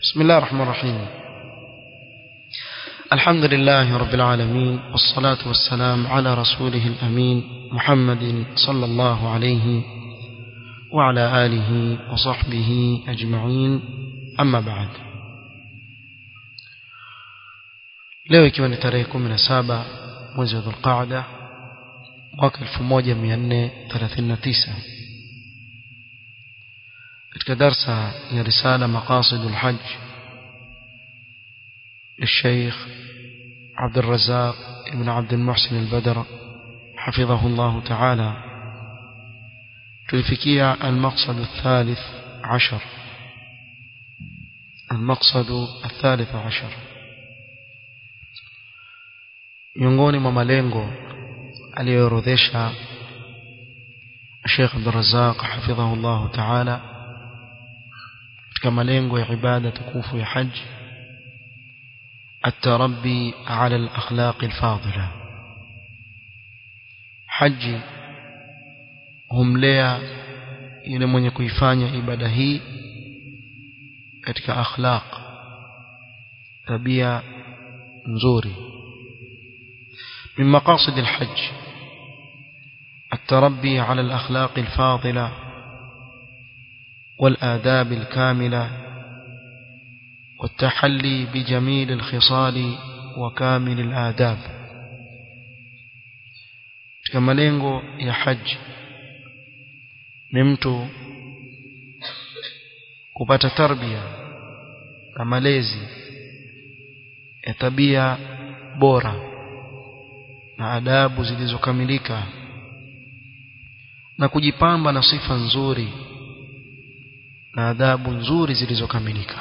بسم الله الرحمن الرحيم الحمد لله رب العالمين والصلاة والسلام على رسوله الأمين محمد صلى الله عليه وعلى آله وصحبه أجمعين أما بعد leo ikiwa ni tarehe 17 mwezi wa Dhulqaada mwaka 1439 katika darsa ya risala maqasid alhajj للشيخ عبد الرزاق ابن عبد المحسن البدر حفظه الله تعالى تلفكية المقصد الثالث عشر المقصد الثالث عشر miongoni mwa malengo aliyoorodhesha Sheikh Abdul Razzaq hafidhahu Allah Ta'ala katika malengo ya ibada tukufu ya haji التربي على الأخلاق الفاضلة حج humlea yule mwenye kuifanya ibada hii katika akhlaq tabia nzuri من مقاصد الحج التربي على الأخلاق الفاضلة والآداب الكاملة والتحلي بجميل الخصال وكامل الآداب كما lengo ya haji ni mtu kupata tarbia na malezi ya tabia bora na adabu zilizokamilika na kujipamba na sifa nzuri na adabu nzuri zilizokamilika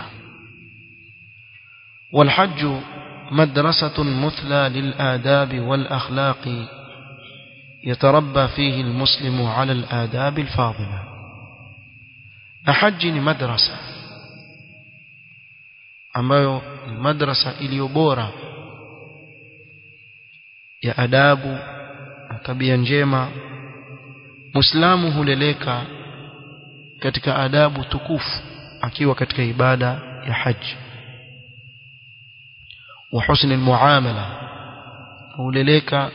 والحج مدرسة مثلى للآداب والأخلاق يتربى فيه المسلم على الآداب الفاضلة نحج مدرسة ambayo ni madrasa iliyo bora ya adabu na tabia njema muislamu huleleka katika adabu tukufu akiwa katika ibada ya haji wa husni almuamala huleleka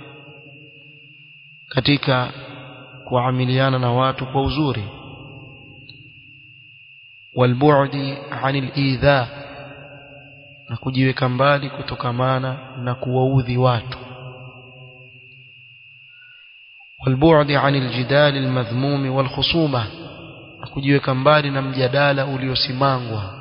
katika kuamiliana na watu kwa uzuri walbu'di 'anil idha na kujiweka mbali kutokamana na kuwaudhi watu والبعد عن الجدال المذموم والخصومة kujiweka mbali na mjadala uliosimangwa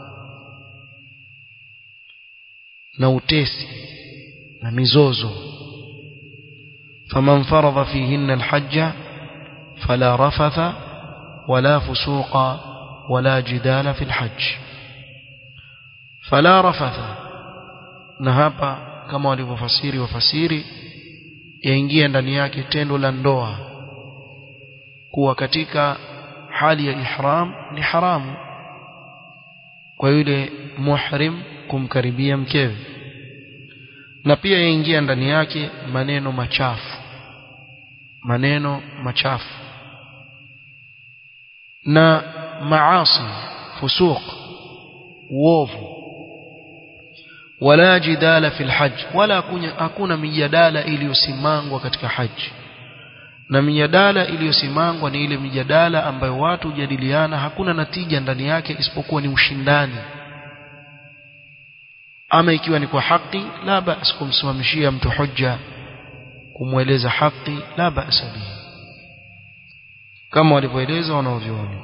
na utesi na mizozo faman faradha fihinna alhajja fala rafatha wala fusuqa wala jidala fi alhajj fala rafatha na hapa kama walivyofasiri wafasiri yaingia ndani yake tendo la ndoa kuwa katika hali ya ihram ni haramu kwa yule muhrim kumkaribia mkewe na pia yaingia ndani yake maneno machafu maneno machafu na maasi fusuq uovu wala jidala fil hajj wala hakuna mijadala iliyosimangwa katika haji na mijadala iliyosimangwa ni ile mijadala ambayo watu hujadiliana hakuna natija ndani yake isipokuwa ni ushindani ama ikiwa ni kwa haki la bas kumsimamishia mtu hujja kumweleza haki la bas bihi kama walivyoeleza wanaovyuoni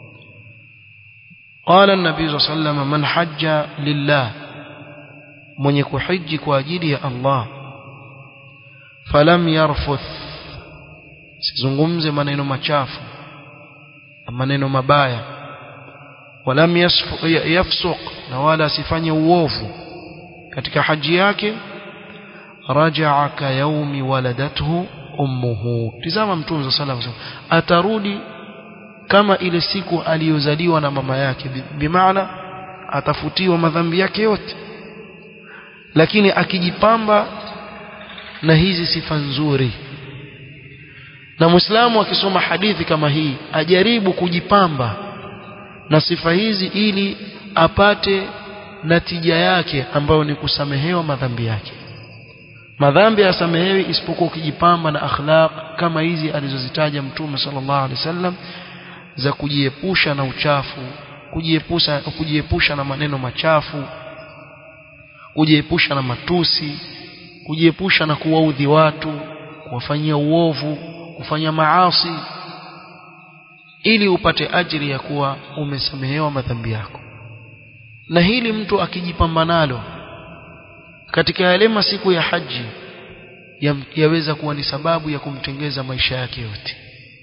قال النبي صلى الله عليه وسلم من حج لله mwenye kuhiji kwa ajili ya Allah falam yarfuth sizungumze maneno machafu maneno mabaya walam yafsuq na wala asifanye uovu katika haji yake rajaa ka yaumi waladathu ummuhu tizama mtume sallallahu alaihi wasallam atarudi kama ile siku aliyozaliwa na mama yake bimaana atafutiwa madhambi yake yote lakini akijipamba na hizi sifa nzuri na muislamu akisoma hadithi kama hii ajaribu kujipamba na sifa hizi ili apate natija yake ambayo ni kusamehewa madhambi yake madhambi yasamehewi isipokuwa ukijipamba na akhlaq kama hizi alizozitaja mtume sallallahu alaihi wasallam za kujiepusha na uchafu kujiepusha kujiepusha na maneno machafu kujiepusha na matusi kujiepusha na kuwaudhi watu kuwafanyia uovu kufanya maasi ili upate ajiri ya kuwa umesamehewa madhambi yako na hili mtu akijipamba nalo katika yale masiku ya haji ya, yaweza kuwa ni sababu ya kumtengeza maisha yake yote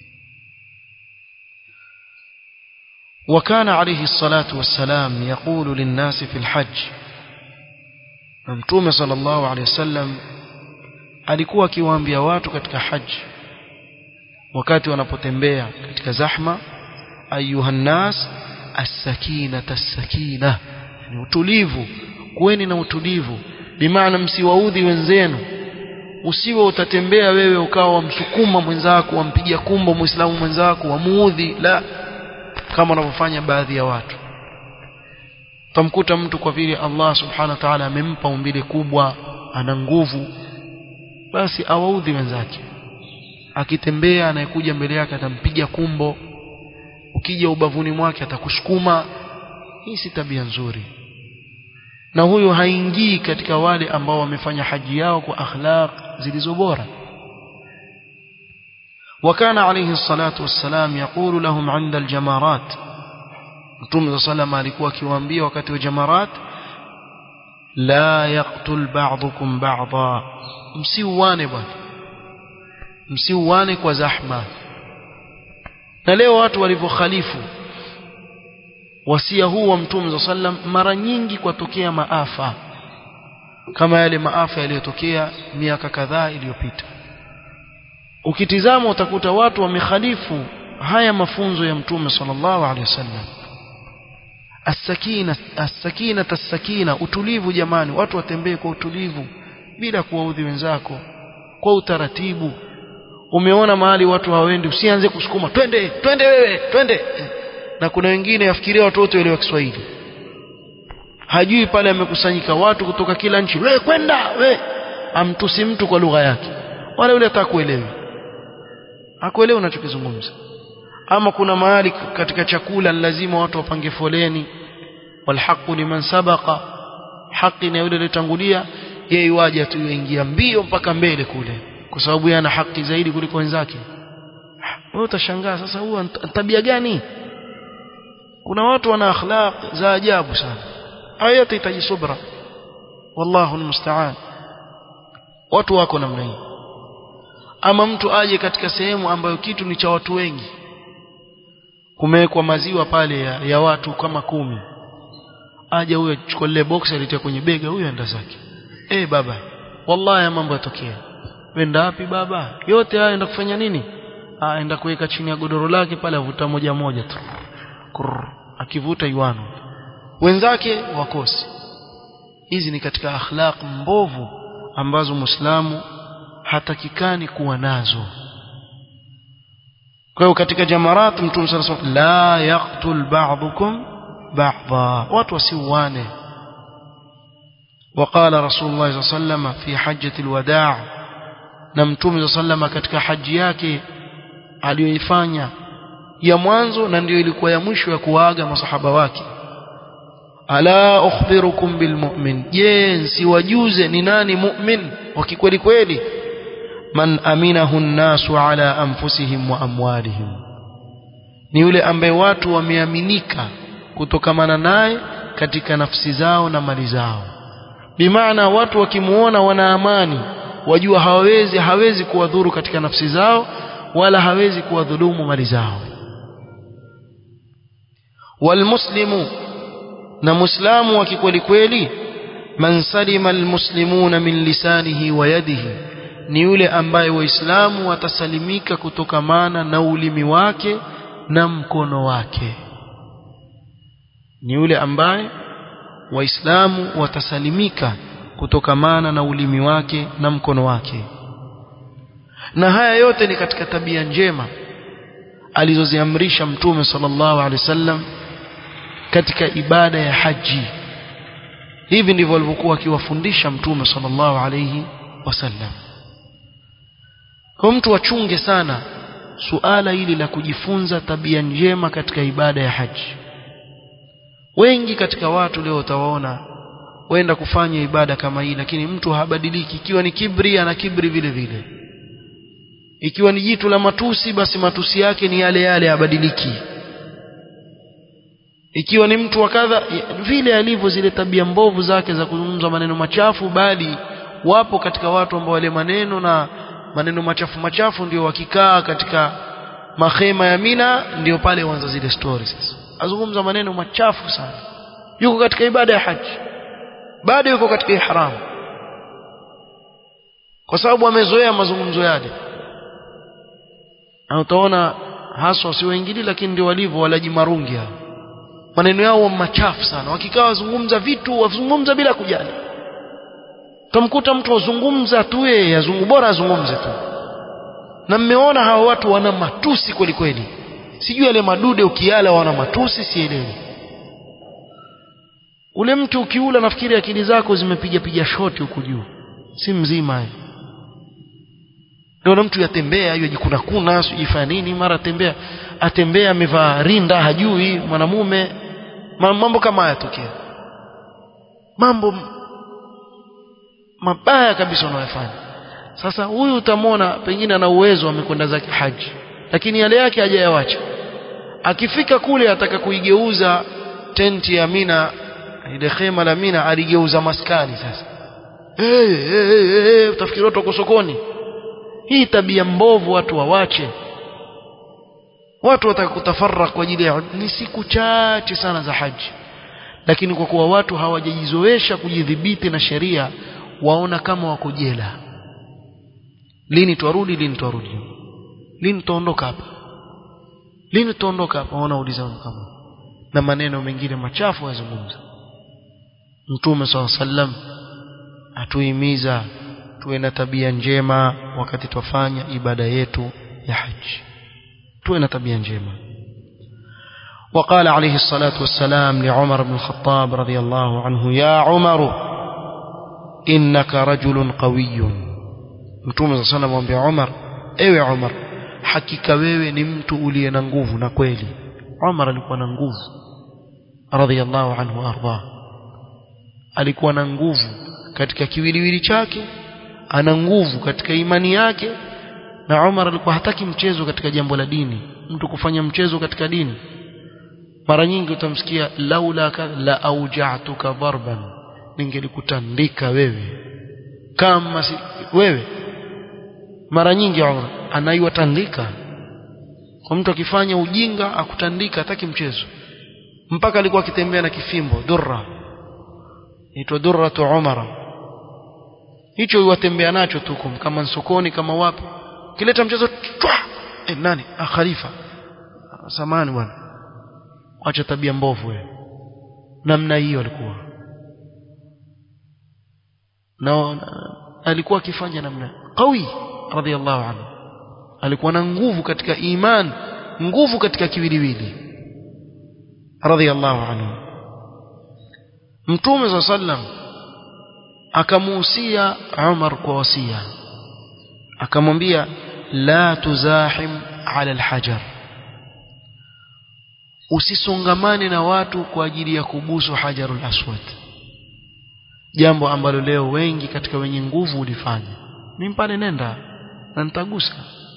وكان عليه الصلاة والسلام يقول للناس في الحج ممتوم صلى الله عليه وسلم alikuwa akiwaambia watu katika haji wakati wanapotembea katika zahma ayuhan nas as-sakinata as-sakina ni utulivu kuweni na utulivu bimaana msiwaudhi wenzenu usiwe utatembea wewe ukawa wamsukuma mwenzako wampigia kumbo muislamu mwenzako wamuudhi la kama wanavyofanya baadhi ya watu tamkuta mtu kwa vile Allah subhanahu wa ta'ala amempa umbile kubwa ana nguvu basi awaudhi wenzake akitembea anayekuja mbele yake atampiga kumbo ukija ubavuni mwake atakusukuma hii si tabia nzuri na huyo haingii katika wale ambao wamefanya haji yao kwa akhlaq zilizo bora وكان عليه الصلاة والسلام يقول لهم عند الجمارات Mtume صلى الله alikuwa akiwaambia wakati wa jamarat la yaqtul ba'dukum ba'dha msiuane bwana msiuane kwa zahma na leo watu walivyokhalifu wasia huu wa Mtume sallam mara nyingi kwatokea maafa kama yale maafa yaliyotokea miaka kadhaa iliyopita ukitizama utakuta watu wamekhalifu haya mafunzo ya Mtume sallallahu alaihi wasallam as-sakina as-sakina as-sakina utulivu jamani watu watembee kwa utulivu bila kuwaudhi wenzako kwa utaratibu umeona mahali watu hawaendi usianze kusukuma twende twende wewe twende na kuna wengine yafikiria watoto wale wa Kiswahili hajui pale amekusanyika watu kutoka kila nchi we kwenda we amtusi mtu kwa lugha yake wala yule atakuelewi hakuelewi unachokizungumza ama kuna mahali katika chakula lazima watu wapange foleni walhaqu liman sabaqa haki na yule aliyotangulia yeye waje tu yuingia mbio mpaka mbele kule kwa sababu yeye ana haki zaidi kuliko wenzake wewe utashangaa sasa huwa tabia gani kuna watu wana akhlaq za ajabu sana haya yatahitaji subra wallahu almusta'an watu wako namna hii ama mtu aje katika sehemu ambayo kitu ni cha watu wengi kumewekwa maziwa pale ya, ya watu kama kumi aje huyo chukua lile box alitia kwenye bega huyo enda zake eh baba wallahi mambo yatokea wenda wapi baba yote haya enda kufanya nini ah enda kuweka chini ya godoro lake pale avuta moja moja tu Kurr, akivuta yuano wenzake wakosi hizi ni katika akhlaq mbovu ambazo muislamu hatakikani kuwa nazo kwa hiyo katika jamarat mtume sallallahu alayhi wasallam la yaqtul ba'dukum ba'dha watu wasiuane وقال رسول الله صلى الله عليه وسلم في حجة الوداع na mtume صلى الله عليه وسلم katika haji yake aliyoifanya ya mwanzo na ndio ilikuwa ya mwisho ya kuaga masahaba wake ala ukhbirukum bilmu'min je nsiwajuze ni nani mu'min wa kikweli kweli man aminahu an-nasu ala anfusihim wa amwalihim ni yule ambaye watu wameaminika kutokamana naye katika nafsi zao na mali zao bimaana watu wakimuona wana amani wajua hawezi hawezi kuwadhuru katika nafsi zao wala hawezi kuwadhulumu mali zao walmuslimu na muislamu wa kikweli kweli man salima almuslimuna min lisanihi wa yadihi ni yule ambaye waislamu watasalimika kutokamana na ulimi wake na mkono wake ni yule ambaye waislamu watasalimika kutokamana na ulimi wake na mkono wake na haya yote ni katika tabia njema alizoziamrisha mtume sallallahu alaihi wasallam katika ibada ya haji hivi ndivyo alivyokuwa akiwafundisha mtume sallallahu alayhi wasallam kwa mtu achunge sana suala hili la kujifunza tabia njema katika ibada ya haji wengi katika watu leo utawaona wenda kufanya ibada kama hii lakini mtu habadiliki ikiwa ni kibri ana kibri vile vile ikiwa ni jitu la matusi basi matusi yake ni yale yale habadiliki ikiwa ni mtu wa kadha vile alivyo zile tabia mbovu zake za kuzungumza maneno machafu bali wapo katika watu ambao wale maneno na maneno machafu machafu ndio wakikaa katika mahema ya Mina ndio pale huanza zile stories sasa azungumza maneno machafu sana yuko katika ibada ya haji bado yuko katika ihram kwa sababu amezoea mazungumzo yale na utaona haswa si wengine lakini ndio walivyo walaji marungi hao maneno yao machafu sana wakikaa wazungumza vitu wazungumza bila kujali tamkuta mtu azungumza tu yeye azungu bora azungumze tu na mmeona hawa watu wana matusi kweli kweli sijui yale madude ukiala wana matusi sielewi ule mtu ukiula nafikiri akili zako zimepiga piga shoti huku juu si mzima yeye ndio mtu yatembea hiyo jikuna kuna sijifanya nini mara tembea atembea amevaa rinda hajui mwanamume mambo kama haya tokea mambo mabaya kabisa unayofanya sasa huyu utamwona pengine ana uwezo amekwenda zake haji lakini yale yake hajayawacha akifika kule ataka kuigeuza tenti ya Mina ile khema la Mina aligeuza maskani sasa hey, hey, hey, hey, utafikiri watu wako sokoni hii tabia mbovu watu wawache watu wataka kutafarra kwa ajili ya ni siku chache sana za haji lakini kwa kuwa watu hawajajizoesha kujidhibiti na sheria waona kama wako jela lini twarudi lini twarudi lini tuondoka hapa lini tuondoka hapa wanauliza kama na maneno mengine machafu yazungumza mtume swalla sallam atuhimiza tuwe na tabia njema wakati twafanya ibada yetu ya haji tuwe na tabia njema وقال عليه الصلاة والسلام لعمر بن الخطاب رضي الله عنه يا عمر إنك رجل قوي متوم صلى الله عليه وسلم عمر ewe Umar hakika wewe ni mtu uliye na nguvu na kweli Umar alikuwa na nguvu radhiallahu anhu arda alikuwa na nguvu katika kiwiliwili chake ana nguvu katika imani yake na Umar alikuwa hataki mchezo katika jambo la dini mtu kufanya mchezo katika dini mara nyingi utamsikia laula la auja'tuka darban ningelikutandika wewe kama si wewe mara nyingi Umar anaiwatandika kwa mtu akifanya ujinga akutandika hataki mchezo mpaka alikuwa akitembea na kifimbo durra inaitwa durratu umara hicho yuwatembea nacho tu kama sokoni kama wapi kileta mchezo twa e, nani ah khalifa samani bwana acha tabia mbovu wewe namna hiyo alikuwa na alikuwa akifanya namna qawi radhiallahu anhu alikuwa na nguvu katika iman nguvu katika kiwiliwili radhiallahu anhu mtume saa sallam akamuhusia Umar kwa wasia akamwambia la tuzahim ala alhajar usisongamane na watu kwa ajili ya kubusu hajarul aswad jambo ambalo leo wengi katika wenye nguvu ulifanya mimi pale nenda na nitagusa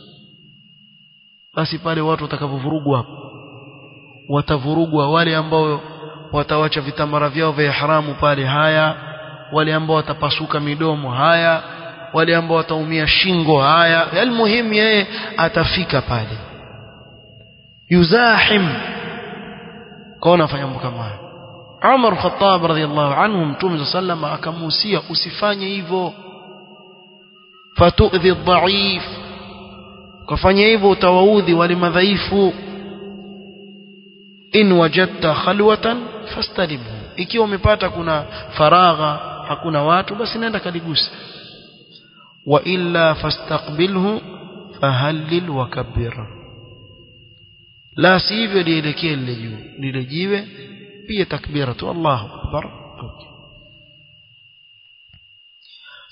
basi pale watu watakapovurugwa watavurugwa wale ambao watawacha vitamara vyao vya haramu pale haya wale ambao watapasuka midomo haya wale ambao wataumia shingo haya almuhimu yeye atafika pale yuzahim kaona afanya mambo kama haya Umar Khattab radhiallahu anhu mtume sallam akamuhusia usifanye hivyo fatudhi dhaif kufanya hivyo utawaudhi wale madhaifu in wajadta khalwatan fastalimhu ikiwa umepata kuna faragha hakuna watu basi nenda kaligusa wa illa fastaqbilhu fahallil wakabbir la sivyo lielekee lile juu lile jiwe pia takbira tu Allahu akbar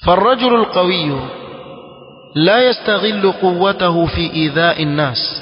فالرجل القوي لا يستغل قوته في إيذاء الناس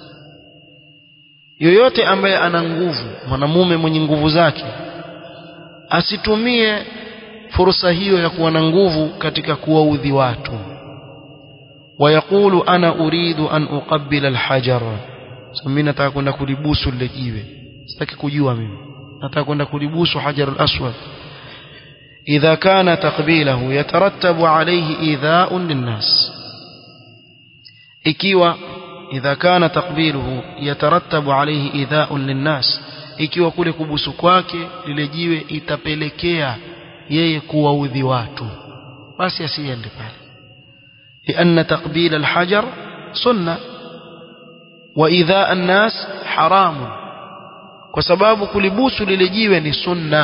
yoyote ambaye ana nguvu mwanamume mwenye nguvu zake asitumie fursa hiyo ya kuwa na nguvu katika kuwaudhi watu wayaqulu ana uridu an uqabbila alhajar so mimi nataka kwenda kulibusu lile jiwe sitaki kujua mimi nataka kwenda kulibusu hajarul aswad idha kana taqbilahu yatarattabu alayhi idha'un linnas ikiwa idha kana taqbiluhu yatarattabu alayhi idha'un linnas ikiwa kule kubusu kwake lile jiwe itapelekea yeye kuwaudhi watu basi asiende pale لأن تقبيل الحجر سنة وإذاء الناس حرام وسباب كلبوس للجيوة سنة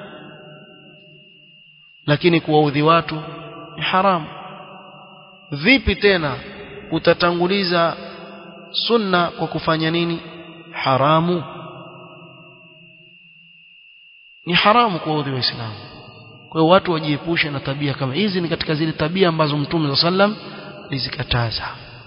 lakini kuwaudhi watu ni haramu vipi tena utatanguliza sunna kwa kufanya nini haramu ni haramu kuwaudhi waislamu kwa hiyo watu wajiepushe na tabia kama hizi ni katika zile tabia ambazo mtume sallam alizikataza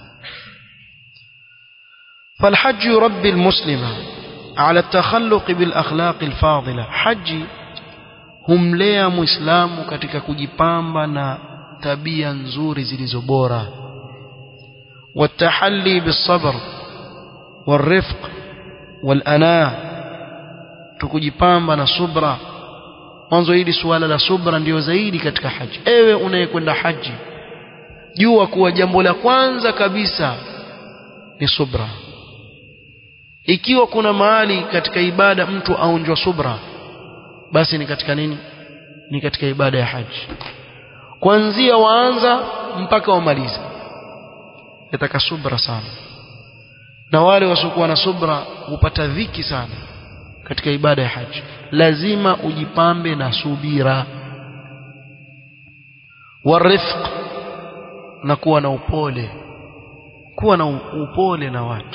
فالحج يربي المسلم على التخلق بالأخلاق الفاضلة حج humlea muislamu katika kujipamba na tabia nzuri zilizo bora والتحلي بالصبر والرفق والأناة tukujipamba na subra mwanzo hili suala la subra ndio zaidi katika haji ewe unayekwenda haji jua kuwa jambo la kwanza kabisa ni subra ikiwa kuna mahali katika ibada mtu aonjwa subra basi ni katika nini ni katika ibada ya haji kuanzia waanza mpaka wamaliza yataka subra sana na wale wasiokuwa na subra hupata dhiki sana katika ibada ya haji lazima ujipambe na subira warifq na kuwa na upole kuwa na upole na watu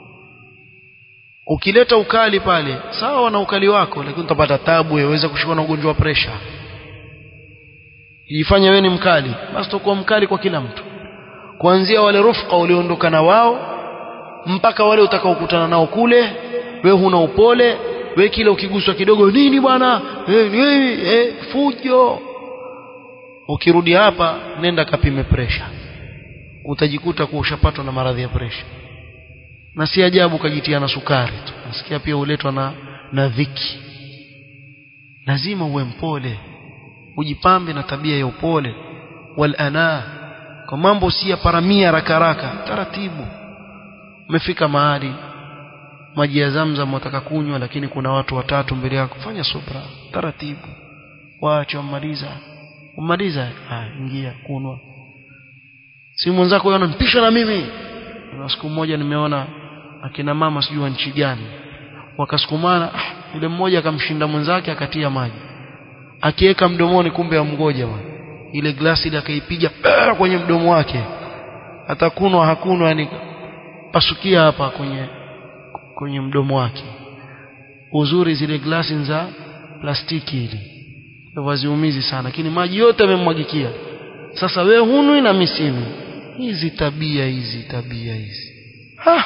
ukileta ukali pale sawa na ukali wako lakini utapata tabu yaweza kushikwa na ugonjwa wa presha jifanye wewe ni mkali basi utakuwa mkali kwa kila mtu kuanzia wale rufqa ulioondoka na wao mpaka wale utakaokutana nao kule wewe huna upole wewe kila ukiguswa kidogo nini bwana eh, eh, eh, fujo ukirudi hapa nenda kapime presha utajikuta kuwa ushapatwa na maradhi ya presha na si ajabu ukajitia na sukari tu nasikia pia uletwa na na dhiki lazima uwe mpole ujipambe na tabia ya upole wal ana kwa mambo si ya paramia haraka haraka taratibu umefika mahali maji ya zamzam wataka kunywa lakini kuna watu watatu mbele yako fanya subra taratibu waache wamaliza umaliza ah ingia kunwa si mwenzako yona mpisha na mimi na siku moja nimeona akina mama sijui nchi gani wakasukumana ah, yule mmoja akamshinda mwenzake akatia maji akiweka mdomoni kumbe amgoja bwana ile glasi ile akaipiga kwenye mdomo wake atakunwa hakunwa yani pasukia hapa kwenye kwenye mdomo wake uzuri zile glasi za plastiki ile waziumizi sana lakini maji yote yamemwagikia sasa we hunwi na misimu hizi tabia hizi tabia hizi ha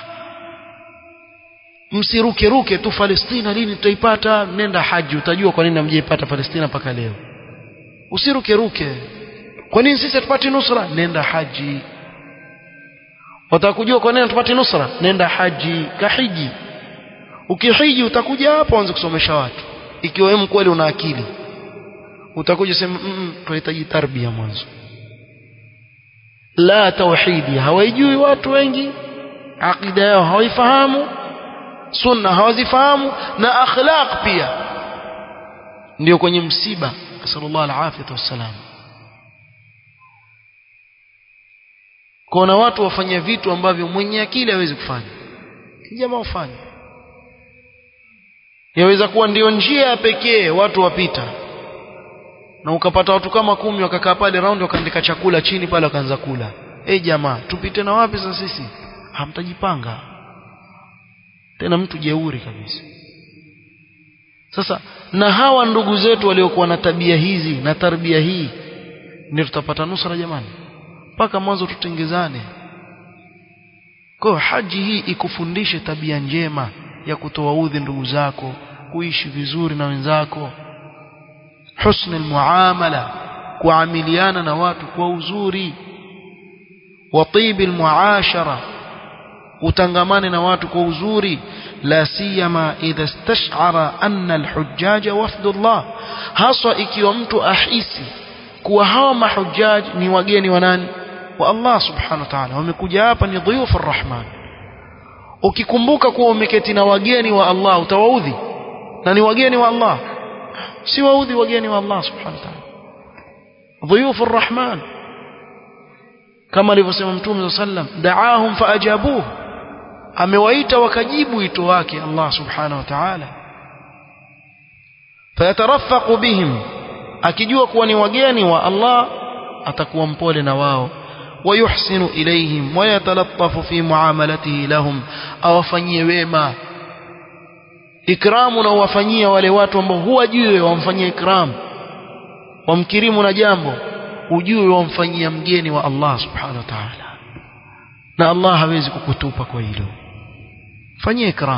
msiruke ruke tu Palestina lini tutaipata nenda haji utajua kwa nini hamjaipata Palestina mpaka leo usiruke ruke kwa nini sisi tupate nusra nenda haji utakujua kwa nini tupate nusra nenda haji kahiji ukihiji utakuja hapa uanze kusomesha watu ikiwa wewe kweli una akili utakuja sema mm, tunahitaji tarbia mwanzo la tauhidi hawaijui watu wengi aqida yao hawaifahamu sunna hawazifahamu na akhlaq pia ndio kwenye msiba sallallahu alaihi wasallam kuna watu wafanya vitu ambavyo mwenye akili hawezi kufanya jamaa ufanye yaweza kuwa ndio njia ya pekee watu wapita na ukapata watu kama kumi wakakaa pale round wakaandika chakula chini pale wakaanza kula eh jamaa tupite na wapi sasa sisi hamtajipanga tena mtu jeuri kabisa sasa na hawa ndugu zetu waliokuwa na tabia hizi na tarbia hii ndio tutapata nusra jamani mpaka mwanzo tutengezane kwa hiyo haji hii ikufundishe tabia njema ya kutoa udhi ndugu zako kuishi vizuri na wenzako husnul muamala kuamiliana na watu kwa uzuri wa tibil muashara utangamane na watu kwa uzuri la siyama idha istash'ara anna alhujjaja wafdullah haswa ikiwa mtu ahisi kuwa hawa mahujaji ni wageni wa nani wa Allah subhanahu wa ta'ala wamekuja hapa ni dhuyufu arrahman ukikumbuka kuwa umeketi na wageni wa Allah utawaudhi na ni wageni wa Allah si waudhi wageni wa Allah subhanahu wa ta'ala dhuyufu arrahman kama alivyosema mtume sallam da'ahum faajabuhu amewaita wakajibu wito wake Allah subhanahu wa ta'ala fayatarafaqu bihim akijua kuwa ni wageni wa Allah atakuwa mpole na wao wayuhsinu ilayhim wayatalattafu fi muamalatihi lahum awafanyie wema ikramu na uwafanyie wale watu ambao huwajui wamfanyie ikram wamkirimu na jambo ujue wamfanyia mgeni wa Allah subhanahu wa ta'ala na Allah hawezi kukutupa kwa hilo fanyie ikram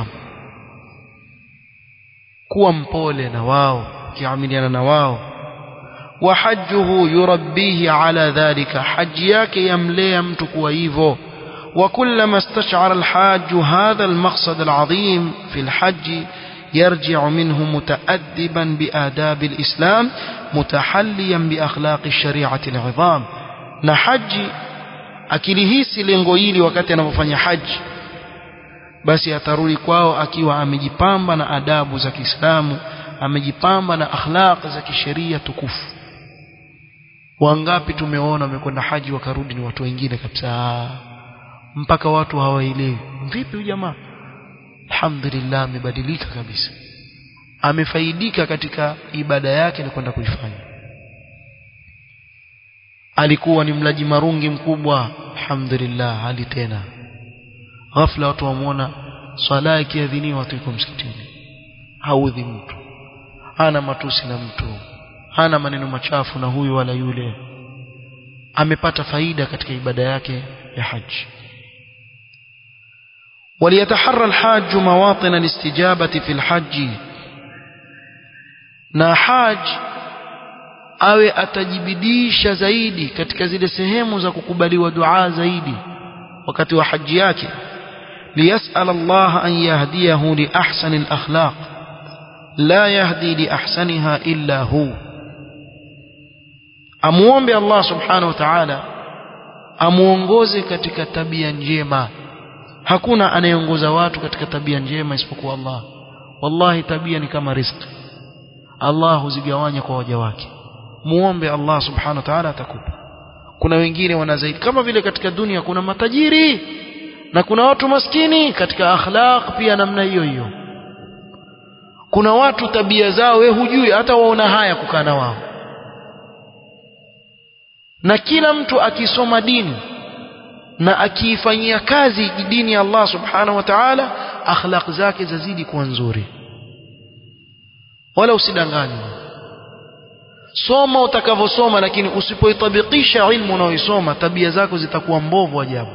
kuwa mpole na wao kiamiliana na wao wa hajjuhu yurabbihi ala dhalika haji yake yamlea mtu kuwa hivyo وكلما استشعر الحاج هذا المقصد العظيم في الحج يرجع منه متأدبا بآداب الإسلام متحليا بأخلاق الشريعة العظام na haji akilihisi lengo hili wakati anapofanya haji basi atarudi kwao akiwa amejipamba na adabu za Kiislamu amejipamba na akhlaq za kisheria tukufu wangapi tumeona wamekwenda haji wakarudi ni watu wengine kabisa mpaka watu hawaelewi vipi huyu jamaa alhamdulillah amebadilika kabisa amefaidika katika ibada yake na kwenda kuifanya alikuwa ni mlaji marungi mkubwa alhamdulillah hali tena ghafla watu wamuona swala ikiadhiniwa watu iko msikitini haudhi mtu hana matusi na mtu hana maneno machafu na huyu wala yule amepata faida katika ibada yake ya haji وليتحرى الحاج مواطن الاستجابة في الحج na haj awe atajibidisha zaidi katika zile sehemu za kukubaliwa dua zaidi wakati wa haji yake liyasal Allah an yahdiyahu li ahsani al-akhlaq la yahdi li ahsaniha illa hu amuombe Allah subhanahu wa ta'ala amuongoze katika tabia njema hakuna anayeongoza watu katika tabia njema isipokuwa Allah wallahi tabia ni kama riziki Allah huzigawanya kwa waja wake muombe Allah subhanahu wa ta'ala atakupa kuna wengine wana zaidi kama vile katika dunia kuna matajiri na kuna watu maskini katika akhlaq pia namna hiyo hiyo kuna watu tabia zao we hujui hata waona haya kukaa na wao na kila mtu akisoma dini na akiifanyia kazi dini ya Allah subhanahu wa ta'ala akhlaq zake zazidi kuwa nzuri wala usidanganywe soma utakavyosoma lakini usipoitabikisha ilmu unaoisoma tabia zako zitakuwa mbovu ajabu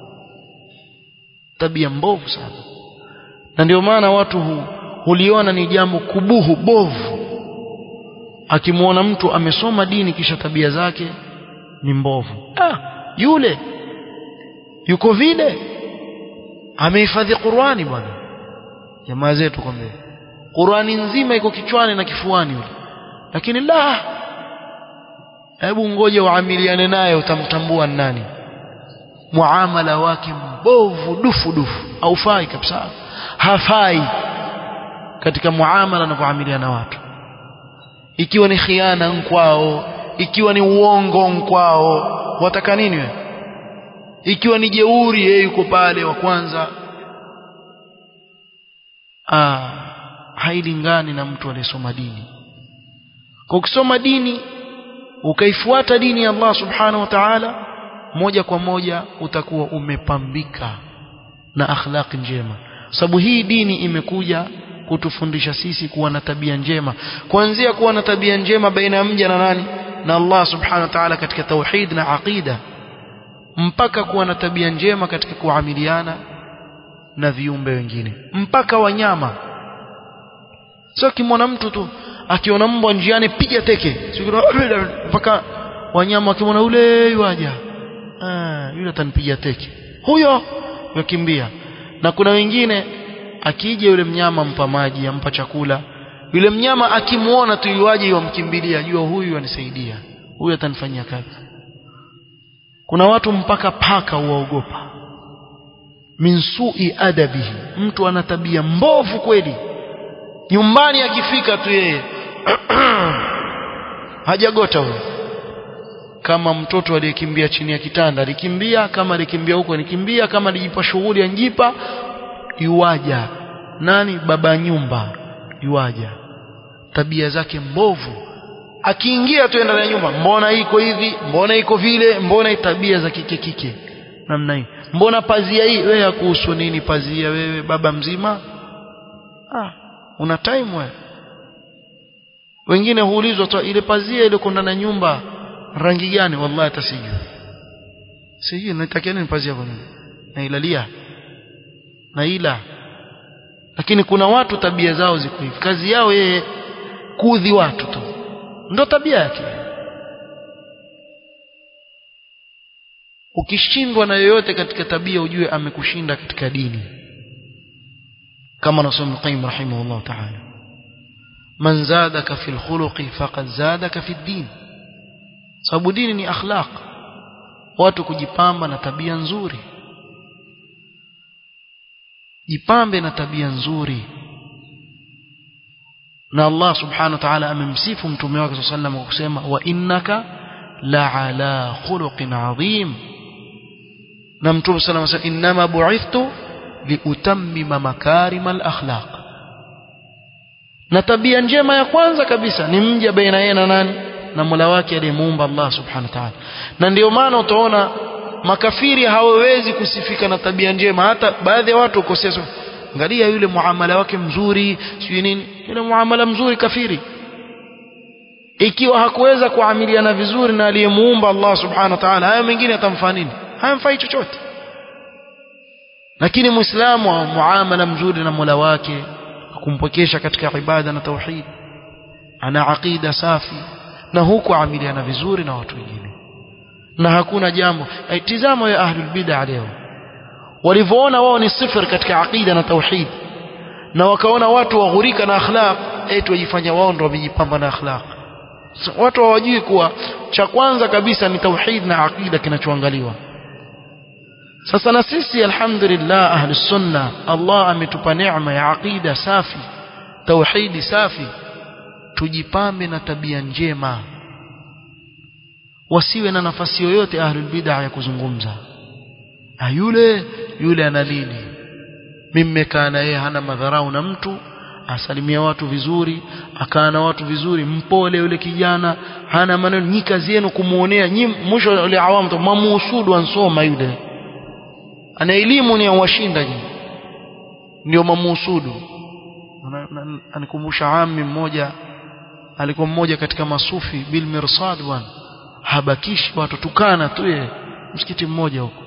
tabia mbovu sana na ndio maana watu hu, huliona ni jambo kubuhu bovu akimwona mtu amesoma dini kisha tabia zake ni mbovu ah yule yuko vile amehifadhi Qur'ani bwana jamaa zetu kwambie Qur'ani nzima iko kichwani na kifuani yule lakini la hebu ngoja uamiliane naye utamtambua nani muamala wake mbovu dufu dufu haufai kabisa hafai katika muamala na kuamiliana watu ikiwa ni khiana nkwao ikiwa ni uongo nkwao wataka nini wewe ikiwa ni jeuri yeye yuko pale wa kwanza ah hailingani na mtu aliyesoma dini kwa ukisoma dini ukaifuata dini ya Allah subhanahu wa ta'ala moja kwa moja utakuwa umepambika na akhlaq njema sababu hii dini imekuja kutufundisha sisi kuwa na tabia njema kuanzia kuwa na tabia njema baina ya mja na nani na Allah subhanahu wa ta'ala katika tauhid na aqida mpaka kuwa na tabia njema katika kuamiliana na viumbe wengine mpaka wanyama sio kimwona mtu tu akiona mbwa njiani piga teke mpaka wanyama wakimwona ule yuaja ah yule atanipiga teke huyo yakimbia na kuna wengine akija yule mnyama mpa maji ampa chakula yule mnyama akimuona tu yuaje yomkimbilia jua huyu anisaidia huyu atanifanyia kazi kuna watu mpaka paka uwaogopa min sui adabihi mtu ana tabia mbovu kweli nyumbani akifika tu yeye hajagota huyo kama mtoto aliyekimbia chini ya kitanda alikimbia kama alikimbia huko alikimbia kama alijipa shughuli anjipa yuwaja nani baba nyumba yuwaja tabia zake mbovu akiingia tu ndani ya nyumba mbona iko hivi mbona iko vile mbona tabia za kike kike namna hii mbona pazia hii wewe kuhusu nini pazia wewe baba mzima ah una time wewe wengine huulizwa tu ile pazia ile ndani ya nyumba rangi gani wallahi hata sijui sijui natakia nini pazia kwa nini nailalia naila lakini kuna watu tabia zao ziko hivi kazi yao yeye kuudhi watu tu ndo tabia yake ukishindwa na yoyote katika tabia ujue amekushinda katika dini kama nasoma Qayyim rahimahullah ta'ala man zadaka fil khuluqi faqad zadaka fid din sababu dini ni akhlaq watu kujipamba na tabia nzuri jipambe na tabia nzuri na Allah subhanahu wa ta'ala amemsifu mtume wake sallallahu alayhi kusema wa innaka la ala khuluqin adhim na mtume sallallahu alayhi wasallam inma bu'ithtu liutammima makarim al-akhlaq na tabia njema ya kwanza kabisa ni mja baina yeye na nani na Mola wake aliyemuumba Allah subhanahu wa ta'ala na ndio maana utaona makafiri hawawezi kusifika na tabia njema hata baadhi ya watu ukosea angalia yule muamala wake mzuri sio nini yule muamala mzuri kafiri ikiwa hakuweza kuamiliana vizuri na aliyemuumba Allah subhanahu wa ta'ala haya mengine atamfaa nini hayamfai chochote lakini muislamu wa muamala mzuri na Mola wake kumpokesha katika ibada na tauhid ana aqida safi na huku amiliana vizuri na watu wengine na hakuna jambo tizama ya ahlul bid'ah leo walivyoona wao ni sifir katika aqida na tauhid na wakaona watu waghurika na akhlaq eti wajifanya wao ndio wamejipamba na akhlaq watu hawajui kuwa cha kwanza kabisa ni tauhid na aqida kinachoangaliwa sasa na sisi alhamdulillah ahlus sunna Allah ametupa neema ya aqida safi tauhidi safi tujipambe na tabia njema wasiwe na nafasi yoyote ahlul bid'ah ya kuzungumza ah yule yule ana nini mimi nimekaa na yeye hana madharau na mtu asalimia watu vizuri akaa na watu vizuri mpole yule kijana hana maneno nyi kazi yenu kumuonea nyi mwisho yule awamu mamuhusudu ansoma yule ana elimu ni awashinda nyi ndio mamuhusudu anikumbusha ami mmoja alikuwa mmoja katika masufi bil mirsad bwana habakishi watu tukana tu yeye msikiti mmoja huko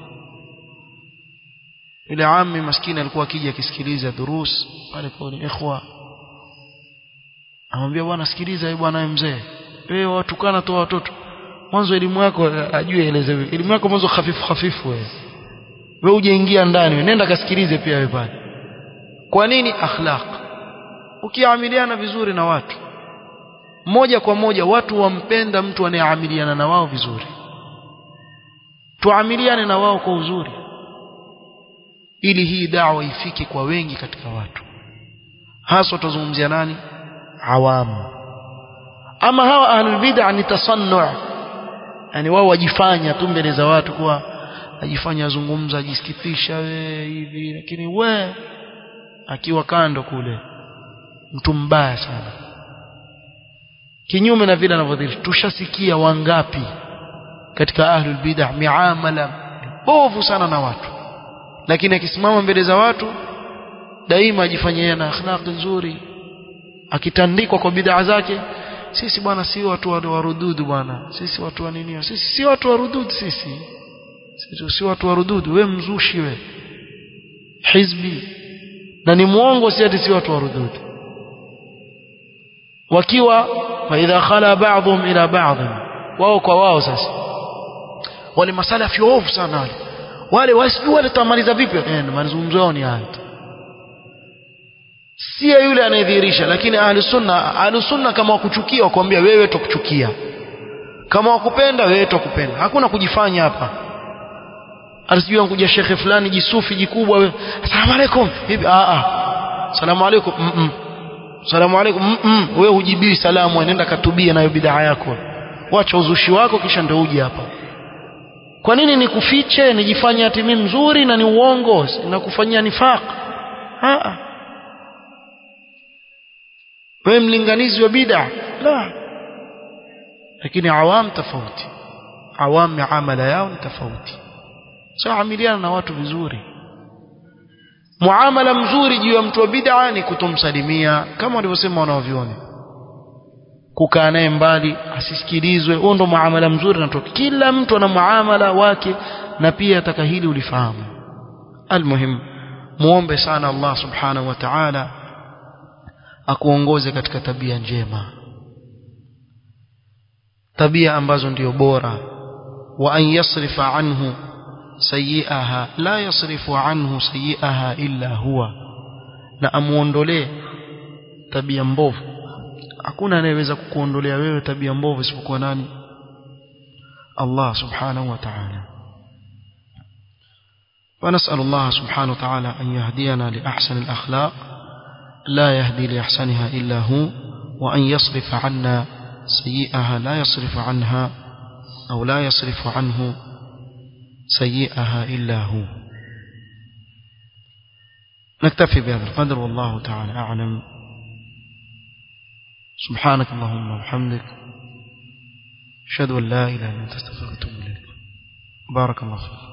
yule ami maskini alikuwa akija akisikiliza durus pale kwa ni ikhwa amwambia bwana sikiliza bwana mzee wewe watukana tu watoto mwanzo elimu yako ajue elezewe elimu yako mwanzo hafifu hafifu wewe wewe hujaingia ndani wewe nenda kasikilize pia wewe pale kwa nini akhlaq ukiamiliana vizuri na watu moja kwa moja watu wampenda mtu anayeamiliana na wao vizuri tuamiliane na wao kwa uzuri ili hii dawa ifike kwa wengi katika watu hasa tutazungumzia nani awamu ama hawa ahlul bid'ah ni tasannu yani wao wajifanya tu mbele za watu kuwa ajifanya azungumza ajiskipisha we hivi lakini we akiwa kando kule mtu mbaya sana kinyume na vile anavyodhiri tushasikia wangapi katika ahlul bid'ah miamala bovu sana na watu lakini akisimama mbele za watu daima ajifanyia na akhlaq nzuri akitandikwa kwa bid'a zake sisi bwana si watu wa warududu bwana sisi watu wa nini sisi si watu wa rududu sisi sisi si watu wa rududu we mzushi we hizbi na ni muongo si ati si watu wa rududu wakiwa fa idha khala ba'dhum ila ba'd wao kwa wao sasa wale masalafi ovu sana wale wale wasijui wale tutamaliza vipi eh mazungumzo yao ni haya si yule anayedhihirisha lakini ahli sunna ahli sunna kama wakuchukia wakwambia wewe tukuchukia kama wakupenda wewe tukupenda hakuna kujifanya hapa asijui ankuja shekhe fulani jisufi jikubwa wewe asalamu alaykum hivi a a asalamu alaykum mm -mm. asalamu alaykum mm -mm. wewe hujibii salamu nenda katubia nayo bidhaa yako wacha uzushi wako kisha ndio uje hapa kwa nini nikufiche nijifanye ati mimi mzuri na ni uongo na kufanyia nifaq a wewe mlinganizi wa bid'a la lakini awam tofauti awam miamala yao ni tofauti sio amiliana na watu vizuri muamala mzuri juu ya mtu wa bid'a ni kutomsalimia kama walivyosema wanaoviona kukaa naye mbali asisikilizwe huo ndo muamala mzuri na kila mtu ana muamala wake na pia ataka hili ulifahamu almuhim muombe sana Allah subhanahu wa ta'ala akuongoze katika tabia njema tabia ambazo ndio bora wa an yasrifa anhu sayiaha la yasrifu anhu sayiaha illa huwa na amuondolee tabia mbovu hakuna anayeweza kukuondolea wewe tabia mbovu isipokuwa nani Allah subhanahu wa ta'ala ونسأل الله سبحانه وتعالى أن يهدينا لأحسن الأخلاق لا يهدي لأحسنها إلا هو وأن يصرف عنا سيئها لا يصرف عنها أو لا يصرف عنه سيئها إلا هو نكتفي بهذا القدر والله تعالى أعلم سبحانك اللهم وبحمدك أشهد أن لا إله إلا أنت استغفرك وأتوب إليك بارك الله فيك